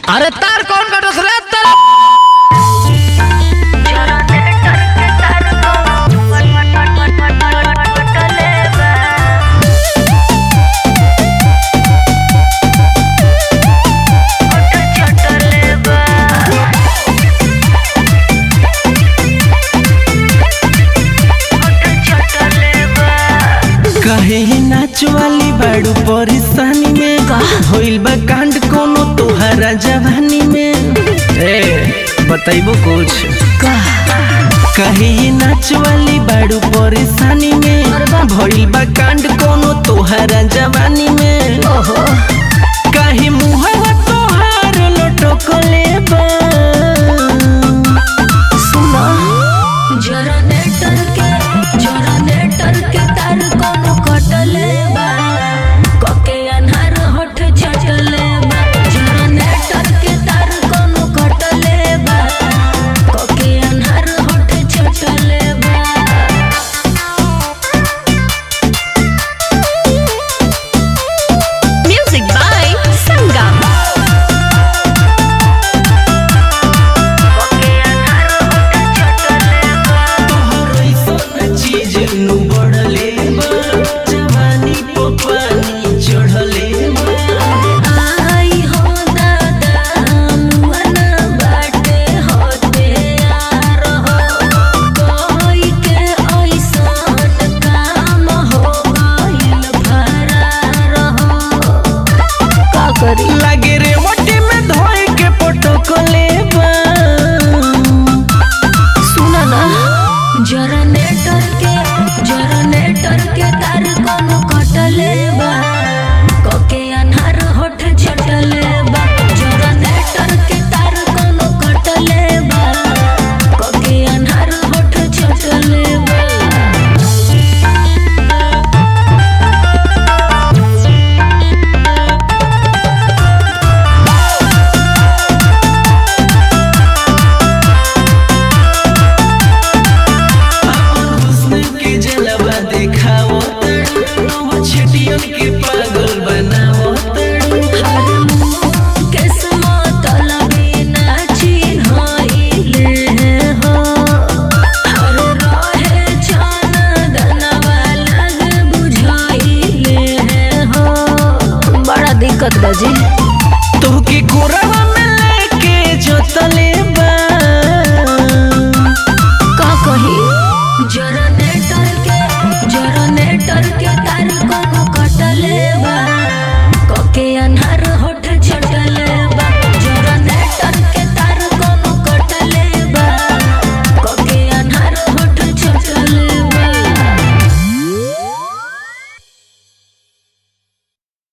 अरे तार कौन कटस रे तार कहे ये नाच वाली बाड़ू परेशानी में होइल बा कांड कोनो तोहरा जवानी में ए बताइबो कुछ कहे ये नाच वाली बाड़ू परेशानी में भइल बा कांड कोनो तोहरा जवानी में काहे मुहवा तोहार लटकले बा सुना जनरेटर के जनरेटर के तार कोनो कटले बा कके अन्हार होठ छटले बा जनरेटर के तार कोनो कटले बा कके अन्हार होठ छटले बा Music by Sangam. तोहर ऐसन चीज नु बढ़ले बा जवानी पे पानी चढ़ले बा आई हो दादा मुअना बाटे होते यार हो कोई के ऐसन काम हो गइल फरार हो का करी लागे रे मटी में धोए के पटकले बा सुना ना जनरेटर के जनरेटर के तार कोनो कटले बा कके अन्हार होठ छटले बा जनरेटर के तार कोनो कटले बा कके अन्हार होठ छटले बा अपन हुस्न के जलवा देखाओ तड़ू छटियन के पागल बनाओ तड़ू बड़ा दिक्कत बाजी तोहके कोरवा में लेके जोतले बा का कही जनरेटर के जनरेटर के तार कोनो कटले